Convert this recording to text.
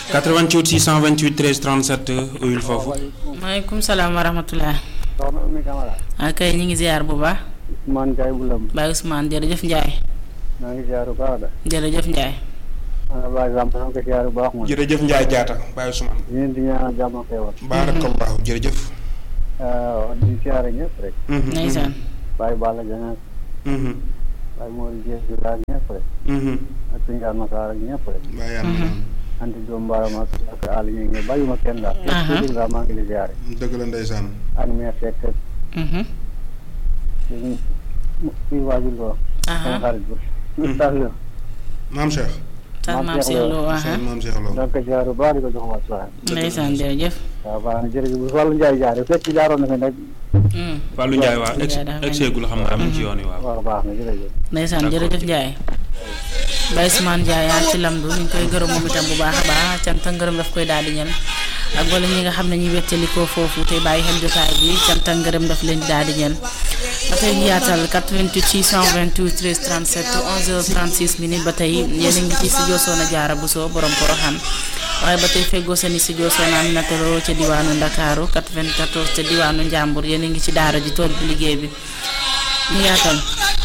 88 628 13 37 uyul foofu. maaleykum salaam wa rahmatulah. soxna Oumy Camara. ah kay ñu ngi ziar bu baax. Ousmane Ndiaye bu lëm. Baye Ousmane jërëjëf Ndiaye. maa ngi ziar bu baax de. jërëjëf Ndiaye. maa ngi bàyyi jàmm maa ngi ko ziar bu baax moom. jërëjëf Ndiaye Diatta Baye Ousmane. ñu leen di ñaanal jàmm ak xéewal. baarakallahu jërëjëf. waaw di ziar ñëpp rek. ndeysaan. Baye Balla Dieng Baye Mor Dieng di laaj ñëpp rek. ak suñu Yàlla Masaar ak ñëpp rek. Baye yàlla na anti Diop Mbaram ak ak Aliou ñu ngi bàyyuma kenn daal. Aha. képp ku dugg maa ngi di ziar. dëgg la ndeysaan. ak meer fekk suñu kii waajur ko. sama xarit bi. ñu tax la. maam Cheikh. sax maam Cheikh Lo aha sëñ maam Cheikh Lo. donc ziar bu baax di ko jox wàccuwaay. ndeysaan jërëjëf. waaw baax na jërëjëf bu Fallou Ndiaye jaaree fekk jaaroon na fi nag. Fallou Ndiaye waa ex Ndiaye daa mel ni- exeegul xam nga am ci yoon wi waaw. waaw baax na jërëjëf. ndeysaan jërëjëf Ndiaye. Baye Ousmane Ndiaye yaa ci lamdu ñu ngi koy gërëm moom itam bu baax a baax cant ak ngërëm daf koy daal di ñan ak wala ñi nga xam ne ñuy wettalikoo foofu te bàyyi xel jotaay bi cant ak ngërëm daf leen di daal di ñan ba tey ñu yaatal 88 628 13 37 11h36 minutes ba tey yéen a ngi ci studio Soxna Jaara Bousso borom Poroxaan waaye ba tey feggoo seen i studio Soxna Aminata Lo ca diwaanu Ndakaaru 94 ca diwaanu Njàmbur yéen a ngi ci daara ji tool bi liggéey bi ñu yaatal